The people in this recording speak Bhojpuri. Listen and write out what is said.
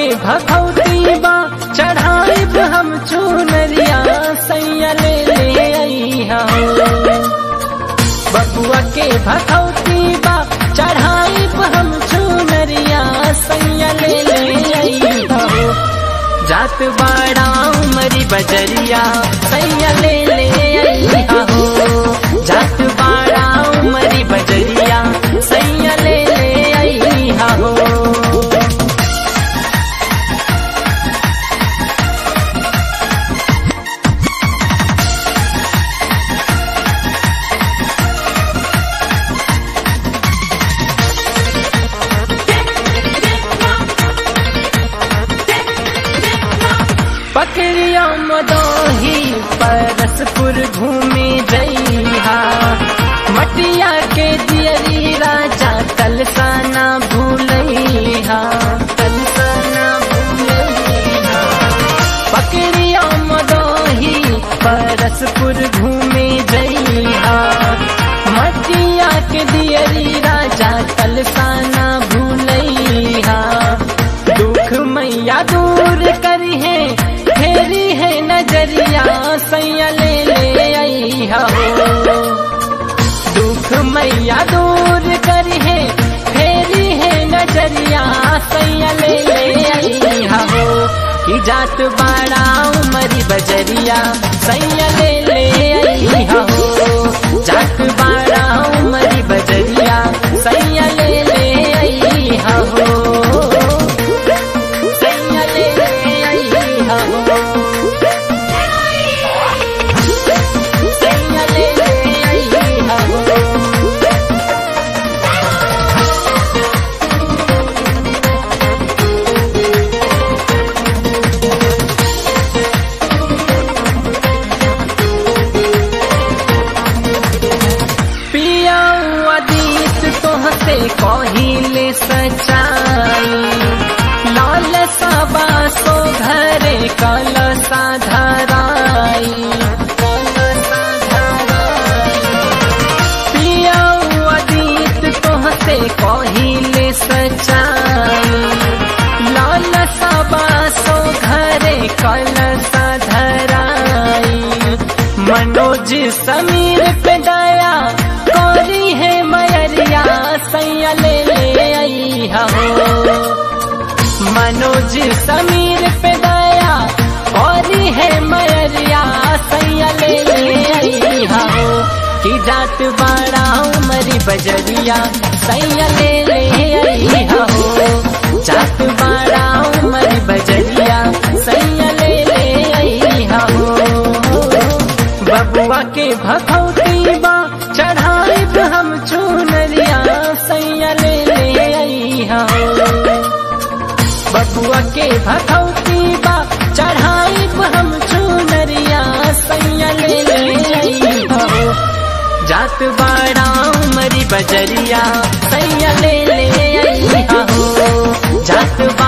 भगवती बा चढ़ाइब हम चुनरिया सैया ले ले अइहा हो बबुआ के भगवती बा चढ़ाइब हम चुनरिया सैया ले ले अइहा हो जात बाड़ा उमरी बजरिया सैया ले ले अइहा हो जात बाड़ा उमरी बजरिया सैया ले ले अइहा हो पकड़िया मदोही परसपुर घूमे जइहा मटिया के दियरी राजा तलसाना भूलैहा तलसाना भूलैहा पकड़िया मदोही परसपुर घूमे जइहा मटिया के दियरी राजा तलसाना भूलैहा दुख मैया दूर करी है फेरी है नजरिया सैया ले ले अइहा हो दुख मैया दूर करी है फेरी है नजरिया सैया ले ले अइहा हो कि जात बाड़ा उमरी बजरिया सैया ले ले अइहा हो जात बाड़ा उमरी बजरिया सैया ले ले अइहा हो सैया ले ले अइहा हो सैया ले ले अइहा हो पिया अदीत तोहसे कहिले सचाई लाल सबा सो घरे कल साधराई पिया अदीत तोहसे कहिले सचाई लाल सबा सो घरे कल साधराई मनोज समीर पे दया कोरी है मयरिया सैया ले ले अइहा हो मनोज समीर पे दया कोरी है मयरिया सैया ले ले अइहा हो कि जात बाड़ा उमरी बजरिया सैया ले ले अइहा हो जात बाड़ा उमरी बजरिया सैया ले ले अइहा हो बबुआ के भगवती बा चढ़ाइब हम चुनरिया सैया ले ले अइहा हो बबुआ के भगवती बा चढ़ाइब हम चुनरिया सैया ले ले अइहा हो जात बाड़ा उमरी बजरिया सैया ले ले अइहा हो जात बा